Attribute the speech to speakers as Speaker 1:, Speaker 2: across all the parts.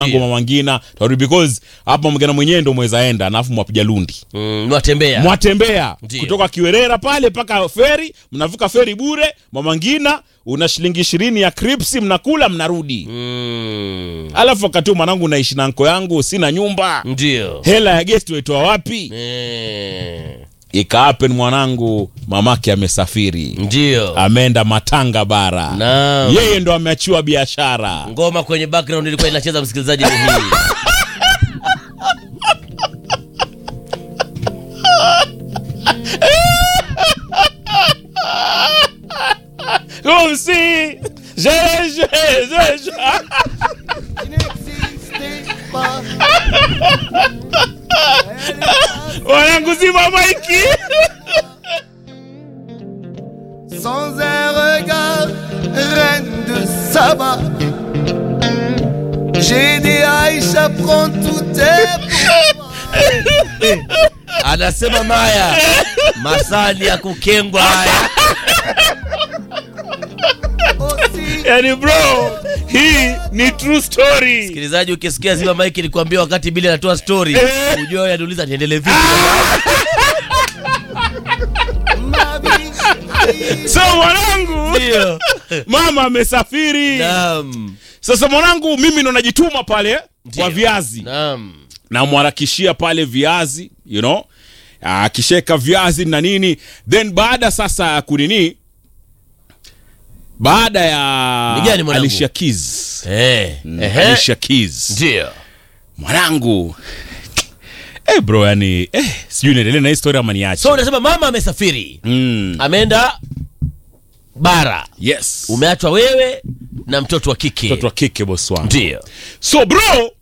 Speaker 1: Ango Mama Ngina tarudi because hapa mgana mwenyewe ndo mweza enda alafu mwapiga lundi
Speaker 2: Mm, mwatembea
Speaker 1: mwatembea
Speaker 2: Ndio.
Speaker 1: kutoka Kiwerera pale mpaka feri, mnavuka feri bure. Mama Ngina una shilingi ishirini ya kripsi, mnakula mnarudi.
Speaker 2: mm.
Speaker 1: Alafu wakati huu mwanangu naishi na nko yangu, sina nyumba,
Speaker 2: ndio
Speaker 1: hela ya gesti waitoa wapi?
Speaker 2: eh.
Speaker 1: Ikaapen mwanangu, mamake amesafiri,
Speaker 2: ndio
Speaker 1: ameenda Matanga bara,
Speaker 2: Naam.
Speaker 1: yeye ndo ameachiwa biashara.
Speaker 2: ngoma kwenye background ilikuwa inacheza msikilizaji ni hii
Speaker 1: Comme si je, je, je, je. Mwanangu zima maiki.
Speaker 3: Sans un regard, reine de Saba. J'ai dit Aïcha, prends tout tes
Speaker 2: anasema maya masali ya kukengwa haya
Speaker 3: aussi.
Speaker 1: Yani bro, hii ni true story.
Speaker 2: msikilizaji ukisikia zima maiki nikwambia wakati bili anatoa story
Speaker 1: Eh.
Speaker 2: ujua yaniuliza niendelee vipi
Speaker 3: Ma vie,
Speaker 1: So mwanangu,
Speaker 2: ndio
Speaker 1: mama amesafiri.
Speaker 2: naam
Speaker 1: Sasa mwanangu, mimi ndo najituma pale
Speaker 2: Ndio.
Speaker 1: kwa viazi,
Speaker 2: naam
Speaker 1: namwarakishia pale viazi, you know, akisheka viazi na nini, then baada sasa ya kunini, baada ya
Speaker 2: Ni gani mwanangu?
Speaker 1: Alicia Keys,
Speaker 2: eh ehe
Speaker 1: Alicia Keys
Speaker 2: ndio
Speaker 1: mwanangu eh bro, yani eh, sijui niendelee na hii story ama niache.
Speaker 2: so unasema mama amesafiri
Speaker 1: mm,
Speaker 2: ameenda bara
Speaker 1: yes,
Speaker 2: umeachwa wewe na mtoto wa kike
Speaker 1: mtoto wa kike boss wangu.
Speaker 2: ndio
Speaker 1: So bro,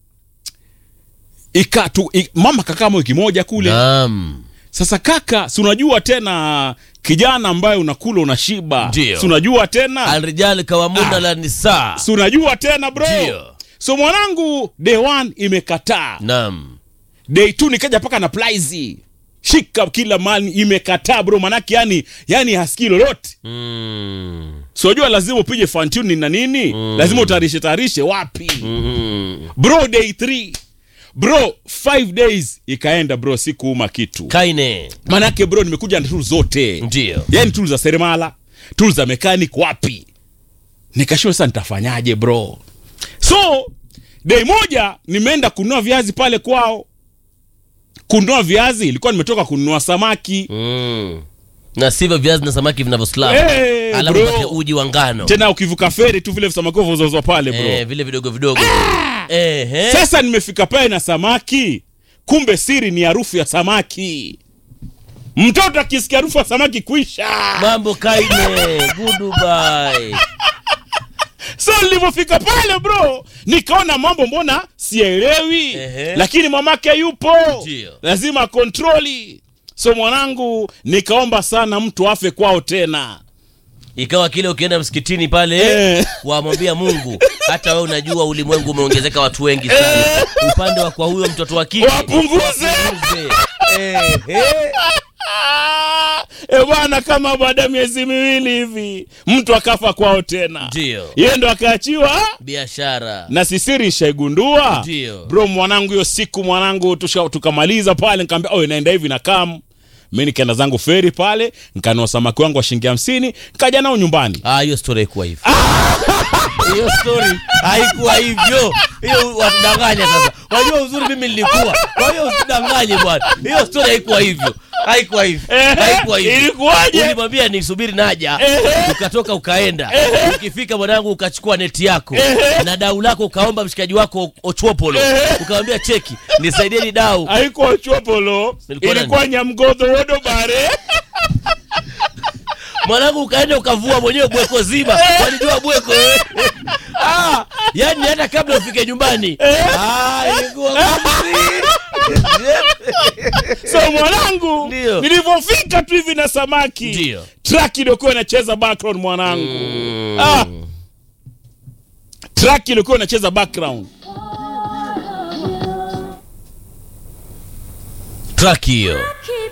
Speaker 1: ikatu i, mama kakaa wiki moja kule
Speaker 2: naam
Speaker 1: Sasa kaka, si unajua tena kijana ambaye unakula unashiba,
Speaker 2: Ndio.
Speaker 1: si unajua tena,
Speaker 2: alrijal kawamuna la nisaa
Speaker 1: si unajua tena bro.
Speaker 2: Ndio.
Speaker 1: So mwanangu, day one imekataa,
Speaker 2: naam
Speaker 1: day two nikaja paka na plaizi shika kila mali imekataa bro, manake yani yani hasikii lolote.
Speaker 2: mm.
Speaker 1: So unajua lazima upige fine tuning na nini, lazima utayarishe tayarishe wapi
Speaker 2: Mm.
Speaker 1: bro. Day three bro, five days ikaenda bro, sikuuma kitu
Speaker 2: kaine
Speaker 1: manake bro, nimekuja na tools zote
Speaker 2: ndio
Speaker 1: yani tools za seremala tools za mechanic wapi nikashua sasa nitafanyaje bro so dei moja nimeenda kununua viazi pale kwao kununua viazi ilikuwa nimetoka kununua samaki
Speaker 2: mm. na sivyo viazi na samaki vinavyoslap
Speaker 1: Eh,
Speaker 2: alafu
Speaker 1: bro.
Speaker 2: pate uji wa ngano
Speaker 1: tena ukivuka feri tu vile samaki vozozwa pale bro
Speaker 2: eh, vile vidogo vidogo eh, eh.
Speaker 1: sasa nimefika pale na samaki kumbe siri ni harufu ya samaki mtoto akisikia harufu ya samaki kuisha
Speaker 2: mambo kaine goodbye
Speaker 1: so nilivyofika pale bro nikaona mambo mbona sielewi
Speaker 2: Ehe.
Speaker 1: lakini mamake yupo
Speaker 2: Ndio.
Speaker 1: lazima kontroli so mwanangu nikaomba sana mtu afe kwao tena
Speaker 2: ikawa kile ukienda msikitini pale
Speaker 1: Eh.
Speaker 2: wamwambia mungu hata we unajua ulimwengu umeongezeka watu wengi sana upande wa kwa huyo mtoto wa kike
Speaker 1: wapunguze
Speaker 2: wapunguze. Eh, eh.
Speaker 1: e bwana kama baada ya miezi miwili hivi mtu akafa kwao tena
Speaker 2: Ndio.
Speaker 1: yeye ndo akaachiwa
Speaker 2: biashara
Speaker 1: na sisiri nishaigundua
Speaker 2: Ndio.
Speaker 1: bro mwanangu hiyo siku mwanangu tusha- tukamaliza pale nikaambia oh inaenda hivi na kam mi nikaenda zangu feri pale nkanua samaki wangu wa shilingi hamsini nkaja nao nyumbani
Speaker 2: Ah, hiyo story haikuwa hivyo hiyo story haikuwa hivyo hiyo watudanganya sasa wajua uzuri mimi nilikuwa kwa hiyo usidanganye bwana hiyo story haikuwa hivyo haikuwa hivyo
Speaker 1: Ehe,
Speaker 2: haikuwa hivyo
Speaker 1: ilikuwaje?
Speaker 2: ulimwambia nisubiri naja
Speaker 1: Ehe.
Speaker 2: ukatoka ukaenda ukifika mwanangu ukachukua neti yako na dau lako ukaomba mshikaji wako ochwopolo ukamwambia cheki nisaidieni dau
Speaker 1: haikuwa chopolo
Speaker 2: Ilikuwa nani?
Speaker 1: ilikuwa nyamgodho wodobare
Speaker 2: mwanangu ukaenda ukavua mwenyewe bweko zima walijua bweko wewe. ah, yani hata kabla ufike nyumbani ah, ilikuwa ngumu.
Speaker 1: so mwanangu
Speaker 2: Ndio.
Speaker 1: nilivyofika tu hivi na samaki
Speaker 2: Ndio.
Speaker 1: track ilikuwa inacheza background mwanangu ah. track ilikuwa inacheza background
Speaker 2: track hiyo